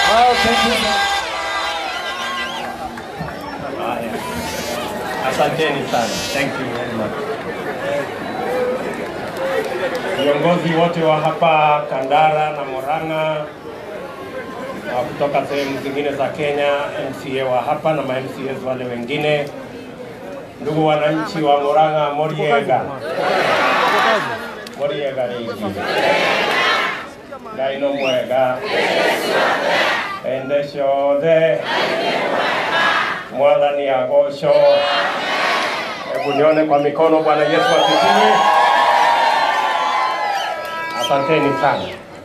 Oh, thank you. Haya. Asanteni sana. Thank you very much. Viongozi wote wa hapa Kandara na Murang'a wa kutoka sehemu zingine za Kenya, MCA wa hapa na ma-MCAs wale wengine, ndugu wananchi wa Murang'a, Moriega, Moriega rĩngĩ Ngai no mwega ende ciothe mwathani agocwo. Hebu nione kwa mikono. Bwana Yesu asifiwe. Asanteni sana.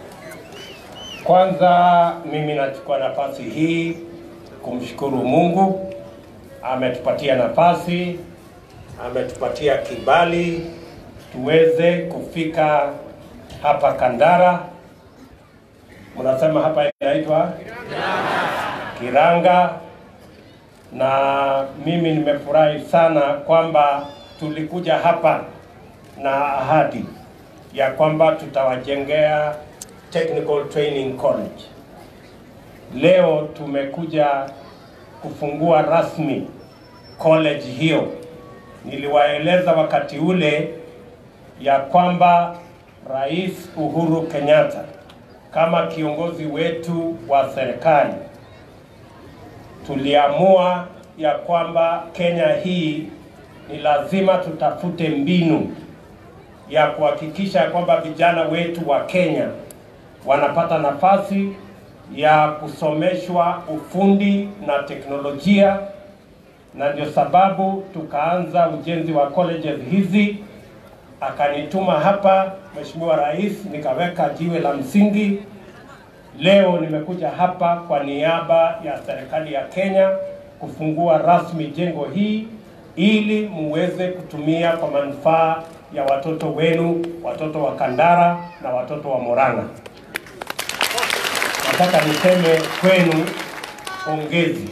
Kwanza mimi nachukua nafasi hii kumshukuru Mungu, ametupatia nafasi, ametupatia kibali tuweze kufika hapa Kandara. Mnasema hapa inaitwa Kiranga, na mimi nimefurahi sana kwamba tulikuja hapa na ahadi ya kwamba tutawajengea Technical Training College. Leo tumekuja kufungua rasmi college hiyo. Niliwaeleza wakati ule ya kwamba Rais Uhuru Kenyatta kama kiongozi wetu wa serikali tuliamua ya kwamba Kenya hii ni lazima tutafute mbinu ya kuhakikisha kwamba vijana wetu wa Kenya wanapata nafasi ya kusomeshwa ufundi na teknolojia, na ndio sababu tukaanza ujenzi wa colleges hizi. Akanituma hapa Mheshimiwa Rais, nikaweka jiwe la msingi. Leo nimekuja hapa kwa niaba ya serikali ya Kenya kufungua rasmi jengo hii ili muweze kutumia kwa manufaa ya watoto wenu, watoto wa Kandara na watoto wa Murang'a. Nataka niseme kwenu pongezi.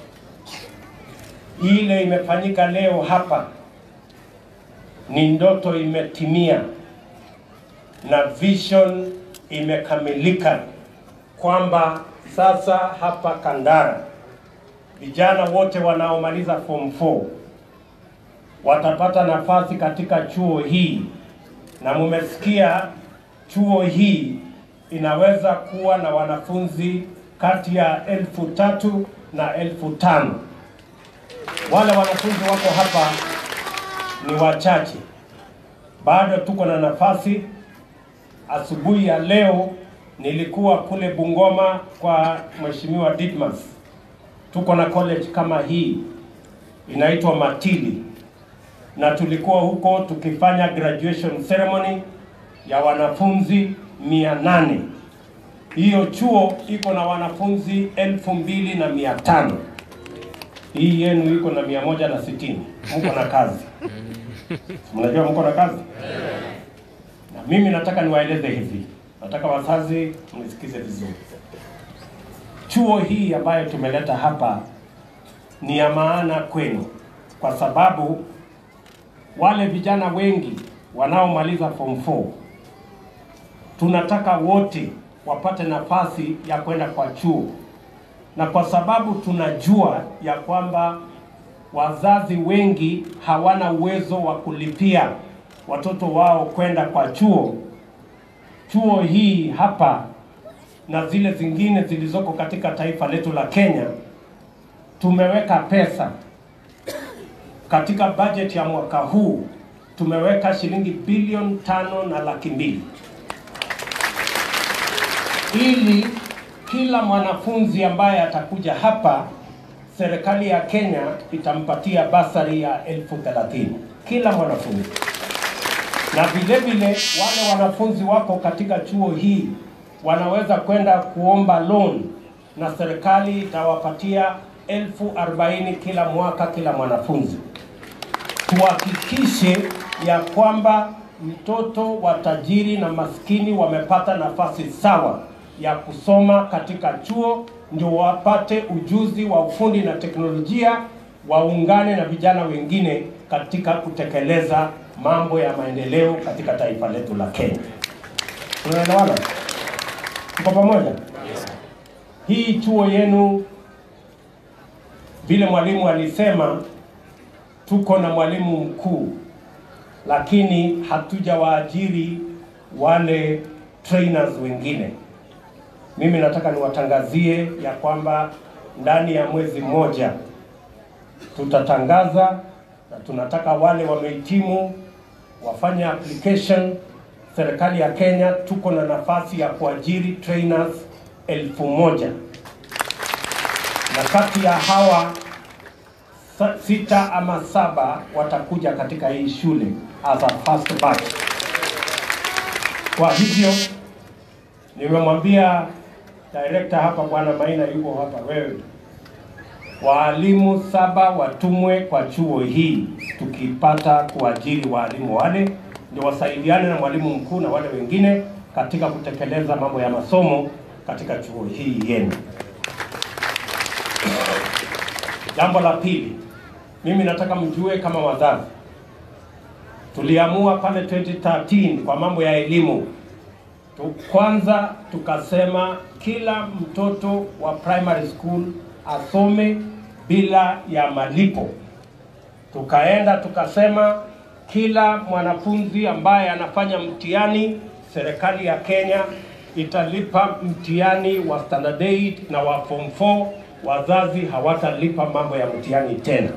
Ile imefanyika leo hapa ni ndoto imetimia na vision imekamilika, kwamba sasa hapa Kandara vijana wote wanaomaliza form 4 watapata nafasi katika chuo hii, na mumesikia chuo hii inaweza kuwa na wanafunzi kati ya elfu tatu na elfu tano. Wale wanafunzi wako hapa ni wachache, bado tuko na nafasi. Asubuhi ya leo nilikuwa kule Bungoma kwa Mheshimiwa Ditmas, tuko na college kama hii inaitwa Matili, na tulikuwa huko tukifanya graduation ceremony ya wanafunzi mia nane. Hiyo chuo iko na wanafunzi elfu mbili na mia tano. Hii yenu iko na mia moja na sitini. Mko na kazi, mnajua mko na kazi. Na mimi nataka niwaeleze hivi, nataka wazazi mnisikize vizuri. Chuo hii ambayo tumeleta hapa ni ya maana kwenu, kwa sababu wale vijana wengi wanaomaliza form 4 tunataka wote wapate nafasi ya kwenda kwa chuo, na kwa sababu tunajua ya kwamba wazazi wengi hawana uwezo wa kulipia watoto wao kwenda kwa chuo, chuo hii hapa na zile zingine zilizoko katika taifa letu la Kenya, tumeweka pesa katika bajeti ya mwaka huu, tumeweka shilingi bilioni tano na laki mbili ili kila mwanafunzi ambaye atakuja hapa, serikali ya Kenya itampatia basari ya elfu thelathini kila mwanafunzi, na vile vile wale wanafunzi wako katika chuo hii wanaweza kwenda kuomba loan na serikali itawapatia elfu arobaini kila mwaka kila mwanafunzi. Tuhakikishe ya kwamba mtoto wa tajiri na maskini wamepata nafasi sawa ya kusoma katika chuo, ndio wapate ujuzi wa ufundi na teknolojia, waungane na vijana wengine katika kutekeleza mambo ya maendeleo katika taifa letu la Kenya. Tunaelewana? Tuko pamoja? hii chuo yenu, vile mwalimu alisema, tuko na mwalimu mkuu, lakini hatujawaajiri wale trainers wengine. Mimi nataka niwatangazie ya kwamba ndani ya mwezi mmoja tutatangaza na tunataka wale wamehitimu wafanye application. Serikali ya Kenya tuko na nafasi ya kuajiri trainers elfu moja na kati ya hawa sa- sita ama saba watakuja katika hii shule as a first batch. Kwa hivyo nimemwambia director hapa, bwana Maina yuko hapa, wewe waalimu saba watumwe kwa chuo hii, tukipata kuajiri waalimu wale ndio wasaidiane na mwalimu mkuu na wale wengine katika kutekeleza mambo ya masomo katika chuo hii yenu. Jambo la pili, mimi nataka mjue kama wazazi, tuliamua pale 2013 kwa mambo ya elimu tu, kwanza tukasema kila mtoto wa primary school asome bila ya malipo. Tukaenda tukasema kila mwanafunzi ambaye anafanya mtihani, serikali ya Kenya italipa mtihani wa standard 8 na wa form 4. Wazazi hawatalipa mambo ya mtihani tena.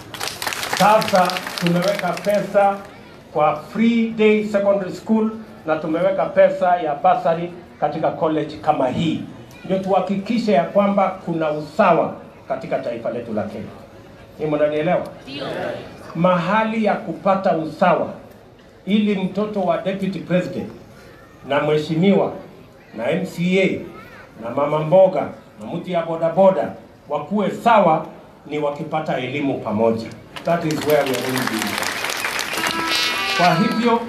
Sasa tumeweka pesa kwa free day secondary school na tumeweka pesa ya basari katika college kama hii, ndio tuhakikishe ya kwamba kuna usawa katika taifa letu la Kenya. Ni mnanielewa? Mahali ya kupata usawa ili mtoto wa deputy president na mheshimiwa na MCA na mama mboga na mtu ya bodaboda wakuwe sawa ni wakipata elimu pamoja. That is where we are going to be. Kwa hivyo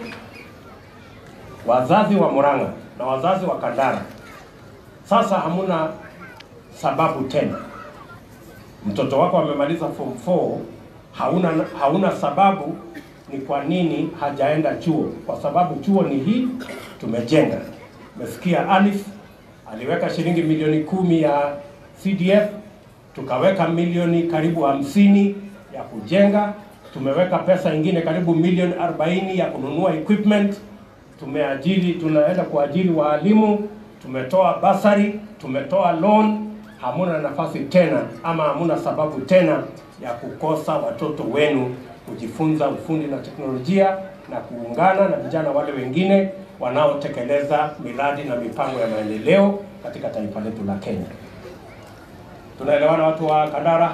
wazazi wa Murang'a na wazazi wa Kandara, sasa hamuna sababu tena. Mtoto wako amemaliza form 4, hauna, hauna sababu ni kwa nini hajaenda chuo, kwa sababu chuo ni hii tumejenga. Umesikia Alif aliweka shilingi milioni kumi ya CDF, tukaweka milioni karibu hamsini ya kujenga, tumeweka pesa ingine karibu milioni 40 ya kununua equipment, tumeajiri, tunaenda kuajiri waalimu, tumetoa basari, tumetoa loan. Hamuna nafasi tena ama hamuna sababu tena ya kukosa watoto wenu kujifunza ufundi na teknolojia na kuungana na vijana wale wengine wanaotekeleza miradi na mipango ya maendeleo katika taifa letu la Kenya. Tunaelewana watu wa Kandara?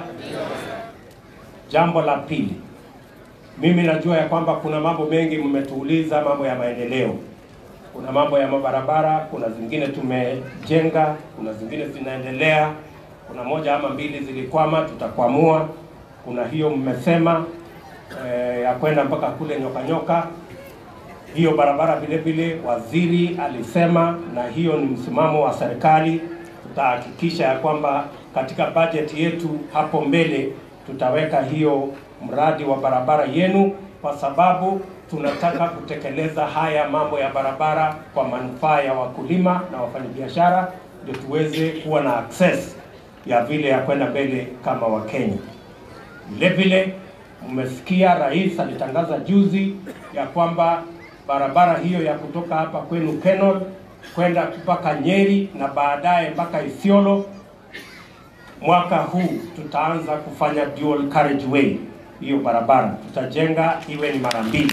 Jambo la pili, mimi najua ya kwamba kuna mambo mengi mmetuuliza, mambo ya maendeleo. Kuna mambo ya mabarabara, kuna zingine tumejenga, kuna zingine zinaendelea, kuna moja ama mbili zilikwama, tutakwamua. Kuna hiyo mmesema eh, ya kwenda mpaka kule nyoka nyoka. Hiyo barabara vile vile waziri alisema, na hiyo ni msimamo wa serikali. Tutahakikisha ya kwamba katika bajeti yetu hapo mbele tutaweka hiyo mradi wa barabara yenu, kwa sababu tunataka kutekeleza haya mambo ya barabara kwa manufaa ya wakulima na wafanyabiashara, ndio tuweze kuwa na access ya vile ya kwenda mbele kama Wakenya. Vile vile mmesikia rais alitangaza juzi ya kwamba barabara hiyo ya kutoka hapa kwenu Kenol kwenda mpaka Nyeri na baadaye mpaka Isiolo, mwaka huu tutaanza kufanya dual carriageway. Hiyo barabara tutajenga iwe ni mara mbili,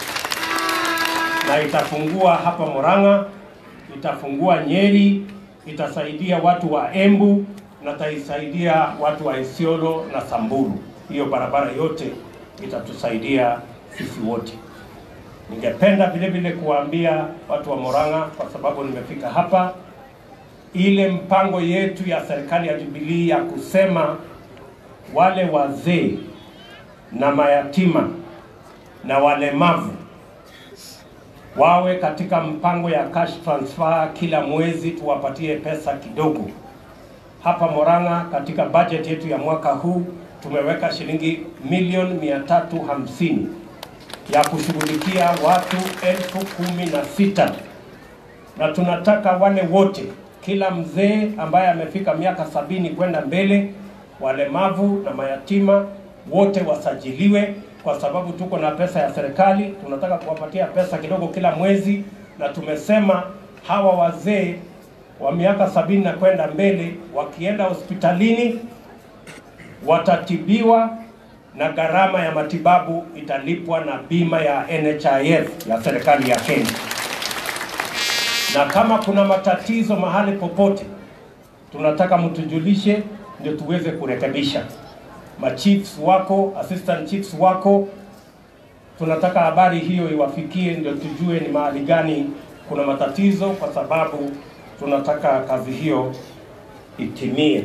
na itafungua hapa Murang'a, itafungua Nyeri, itasaidia watu wa Embu na itaisaidia watu wa Isiolo na Samburu. Hiyo barabara yote itatusaidia sisi wote. Ningependa vile vile kuwaambia watu wa Murang'a, kwa sababu nimefika hapa, ile mpango yetu ya serikali ya Jubilee ya kusema wale wazee na mayatima na walemavu wawe katika mpango ya cash transfer kila mwezi, tuwapatie pesa kidogo. Hapa Murang'a katika budget yetu ya mwaka huu tumeweka shilingi milioni mia tatu hamsini ya kushughulikia watu elfu kumi na sita na tunataka wale wote kila mzee ambaye amefika miaka sabini kwenda mbele, walemavu na mayatima wote wasajiliwe, kwa sababu tuko na pesa ya serikali. Tunataka kuwapatia pesa kidogo kila mwezi, na tumesema hawa wazee wa miaka sabini na kwenda mbele wakienda hospitalini watatibiwa na gharama ya matibabu italipwa na bima ya NHIF ya serikali ya Kenya. Na kama kuna matatizo mahali popote, tunataka mtujulishe ndio tuweze kurekebisha. Machiefs wako, assistant chiefs wako, tunataka habari hiyo iwafikie, ndio tujue ni mahali gani kuna matatizo, kwa sababu tunataka kazi hiyo itimie.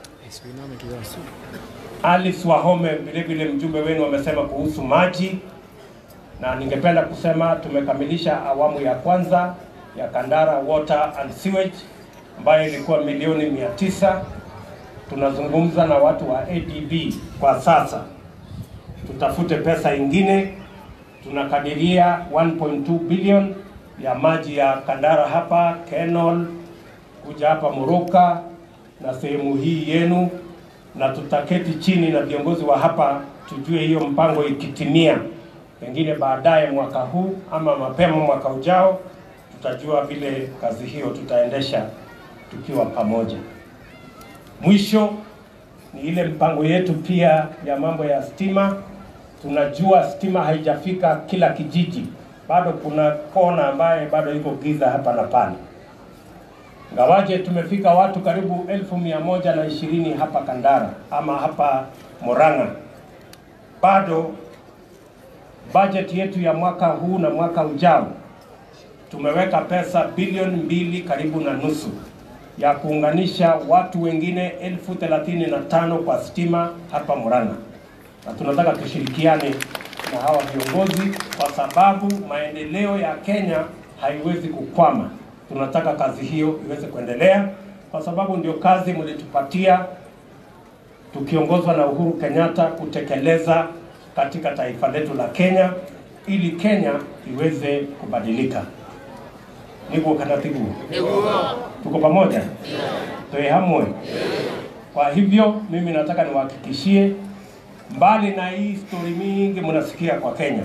Alice Wahome vile vile mjumbe wenu amesema kuhusu maji, na ningependa kusema tumekamilisha awamu ya kwanza ya Kandara Water and Sewage ambayo ilikuwa milioni mia tisa. Tunazungumza na watu wa ADB kwa sasa, tutafute pesa ingine. Tunakadiria 1.2 billion ya maji ya Kandara hapa Kenol, kuja hapa Muruka na sehemu hii yenu na tutaketi chini na viongozi wa hapa tujue hiyo mpango ikitimia, pengine baadaye mwaka huu ama mapema mwaka ujao, tutajua vile kazi hiyo tutaendesha tukiwa pamoja. Mwisho ni ile mpango yetu pia ya mambo ya stima. Tunajua stima haijafika kila kijiji, bado kuna kona ambaye bado iko giza hapa na pale. Ngawaje tumefika watu karibu elfu mia moja na ishirini hapa Kandara ama hapa Murang'a, bado bajeti yetu ya mwaka huu na mwaka ujao tumeweka pesa bilioni mbili karibu na nusu ya kuunganisha watu wengine elfu thelathini na tano kwa stima hapa Murang'a, na tunataka tushirikiane na hawa viongozi kwa sababu maendeleo ya Kenya haiwezi kukwama tunataka kazi hiyo iweze kuendelea kwa sababu ndio kazi mlitupatia tukiongozwa na Uhuru Kenyatta kutekeleza katika taifa letu la Kenya ili Kenya iweze kubadilika. Niguo kana tiguo? Tuko pamoja? Toe hamwe. Kwa hivyo mimi nataka niwahakikishie, mbali na hii stori mingi mnasikia kwa Kenya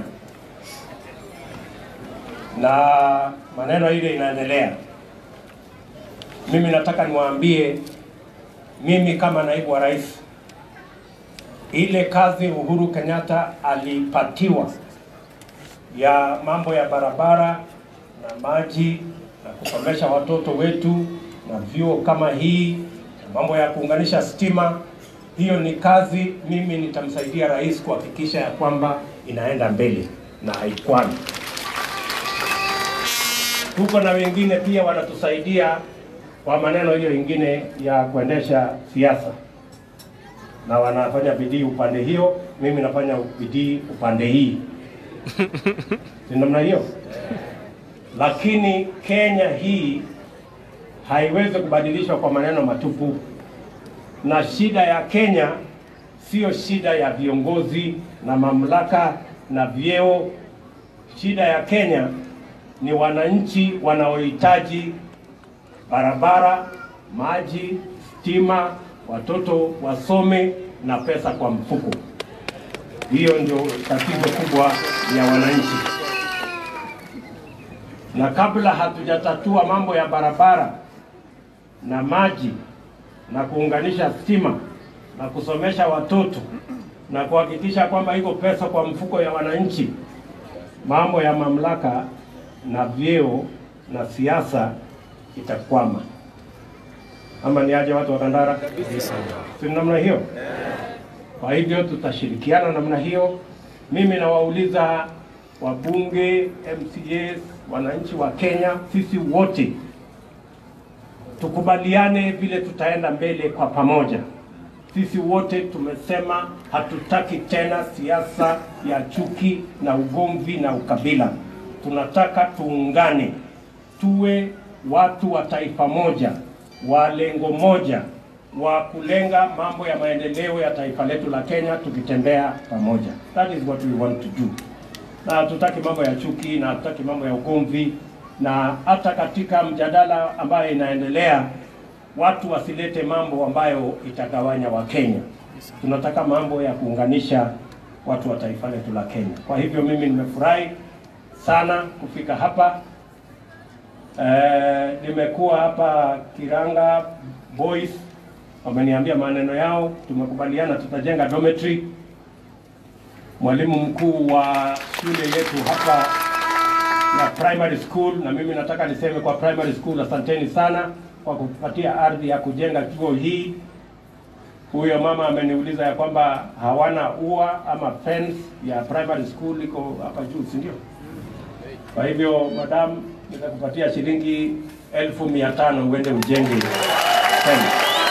na maneno ile inaendelea. Mimi nataka niwaambie, mimi kama naibu wa rais, ile kazi Uhuru Kenyatta alipatiwa ya mambo ya barabara na maji na kusomesha watoto wetu na vyuo kama hii na mambo ya kuunganisha stima, hiyo ni kazi mimi nitamsaidia rais kuhakikisha ya kwamba inaenda mbele na haikwami tuko na wengine pia wanatusaidia kwa maneno hiyo ingine ya kuendesha siasa, na wanafanya bidii upande hiyo, mimi nafanya bidii upande hii, si namna hiyo? Lakini Kenya hii haiwezi kubadilishwa kwa maneno matupu, na shida ya Kenya sio shida ya viongozi na mamlaka na vyeo. Shida ya Kenya ni wananchi wanaohitaji barabara, maji, stima, watoto wasome na pesa kwa mfuko. Hiyo ndio tatizo kubwa ya wananchi, na kabla hatujatatua mambo ya barabara na maji na kuunganisha stima na kusomesha watoto na kuhakikisha kwamba iko pesa kwa mfuko ya wananchi, mambo ya mamlaka na vyeo na siasa itakwama. Ama ni aje watu wa Kandara? Si namna hiyo? Kwa hivyo tutashirikiana namna hiyo. Mimi nawauliza wabunge, MCAs, wananchi wa Kenya, sisi wote tukubaliane vile tutaenda mbele kwa pamoja. Sisi wote tumesema hatutaki tena siasa ya chuki na ugomvi na ukabila. Tunataka tuungane, tuwe watu wa taifa moja, wa lengo moja, wa kulenga mambo ya maendeleo ya taifa letu la Kenya, tukitembea pamoja. That is what we want to do. Na hatutaki mambo ya chuki na hatutaki mambo ya ugomvi. na hata katika mjadala ambayo inaendelea, watu wasilete mambo ambayo itagawanya Wakenya. Tunataka mambo ya kuunganisha watu wa taifa letu la Kenya. Kwa hivyo mimi nimefurahi sana kufika hapa. Eh, nimekuwa hapa Kiranga Boys, wameniambia maneno yao, tumekubaliana tutajenga dormitory. Mwalimu mkuu wa shule yetu hapa na primary school, na mimi nataka niseme kwa primary school, asanteni sana kwa kupatia ardhi ya kujenga chuo hii. Huyo mama ameniuliza ya kwamba hawana ua ama fence ya primary school iko hapa juu, si ndio? Kwa hivyo madam, nitakupatia shilingi elfu mia tano uende ujenge fence,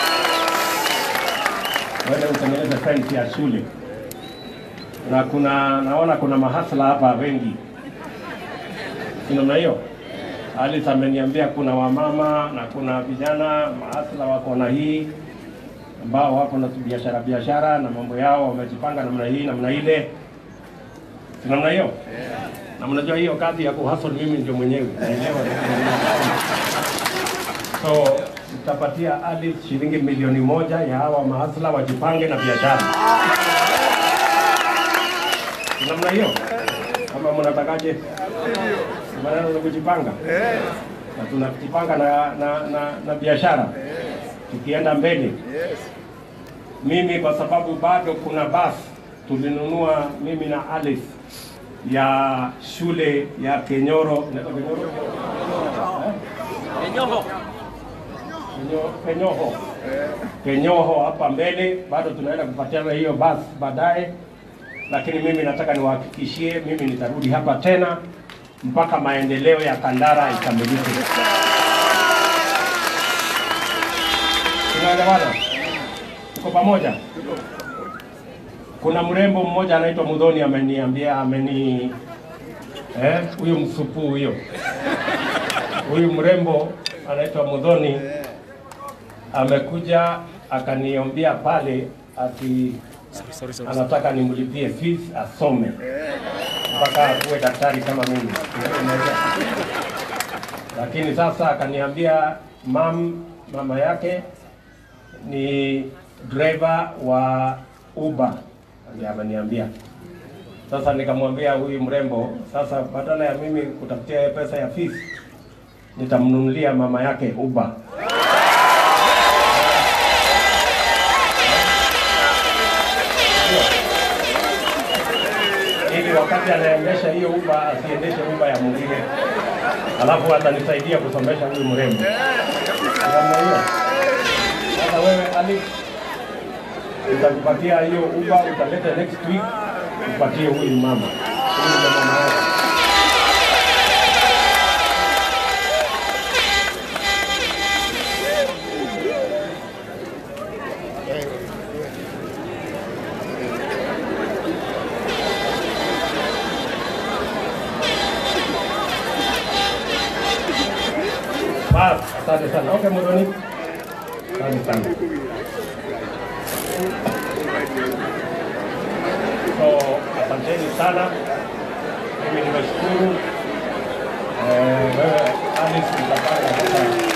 uende utengeneze fence ya shule. Na kuna naona kuna mahasla hapa wengi, si namna hiyo? Alice ameniambia kuna wamama na kuna vijana mahasla wako na hii ambao wako na biashara biashara na mambo yao, wamejipanga namna hii namna ile, si namna hiyo? Na mnajua hiyo kazi ya kuhustle mimi ndio mwenyewe naelewa. So nitapatia Alice shilingi milioni moja ya hawa mahasla wajipange na biashara, si namna hiyo? Kama mnatakaje? Maneno ya kujipanga na tunajipanga na, na, na, na biashara tukienda mbele. Mimi kwa sababu bado kuna basi tulinunua mimi na Alice ya shule ya Kenyoro, inaitwa Kenyoro? Eh? Kenyo- Kenyoho, Kenyoho hapa mbele, bado tunaenda kupatiana hiyo basi baadaye, lakini mimi nataka niwahakikishie, mimi nitarudi hapa tena mpaka maendeleo ya Kandara ikamilike. Tunaelewana? Tuko pamoja? Kuna mrembo mmoja anaitwa Mudhoni ameniambia ameni eh, huyu msupu huyo huyu mrembo anaitwa Mudhoni amekuja akaniombia pale ati anataka nimlipie fees asome mpaka akuwe daktari kama mimi. Lakini sasa akaniambia mam, mama yake ni driver wa Uber, ndiye ameniambia. Sasa nikamwambia huyu mrembo, sasa badala ya mimi kutafutia yeye pesa ya fees, nitamnunulia mama yake Uber. ili wakati anaendesha hiyo Uber asiendeshe Uber ya mwingine, alafu atanisaidia kusomesha huyu mrembo. Namna hiyo. Sasa wewe Ali, utakupatia hiyo Uber, utaleta next week upatie huyu mama. Huyu ndio mama yake. Bas, asante sana. Okay, Mudhoni. Asante sana. So, asanteni sana. Mimi nimeshukuru. Eh, wewe Alice utapanga sasa